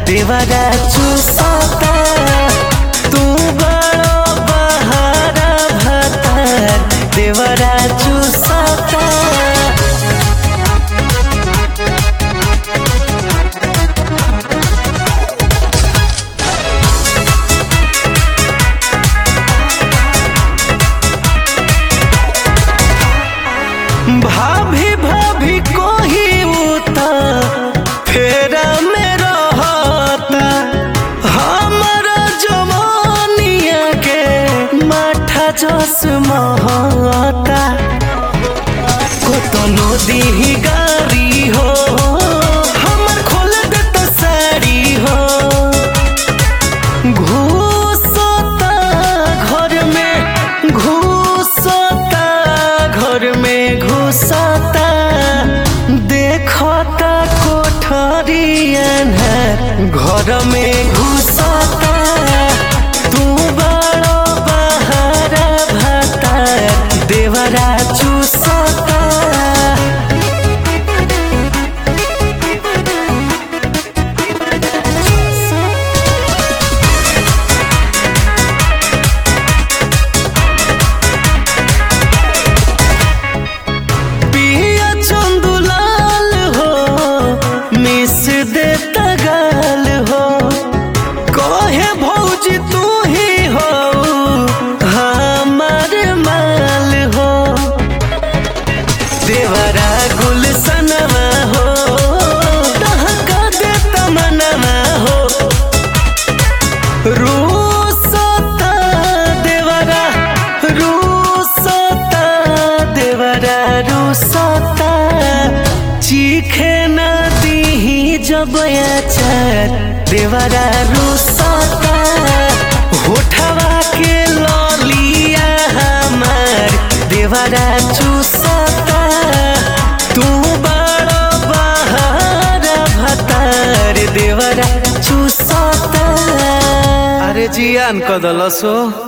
देवरा चूसता तू बड़ो बहारा भतार देवरा चूसता भाभी भाभी कोही उता फेरा में रहता हमारा जवानिया के माठा जस महता कतनो दीही गारी हो हमर खोल दे तो साड़ी हो घुसता घर में घुसता घर में घुसता देखता कोठरिया घर में घुसता तू बड़ो बहारा भाता देवरा चूसता पिया चंदुलाल हो मिस दे तगाल हो कहे भौजी तू ही हो हमार माल हो देवरा गुलसनवा हो दहका दे तमनवा हो रूसता देवरा रूसता देवरा रूसता चीखे न दीही जब अचार देवरा रूसता होठवा के ललिया हमार देवरा चूसता तू बड़ा बहारा भतार देवरा चूसता अरे जियान कदलसो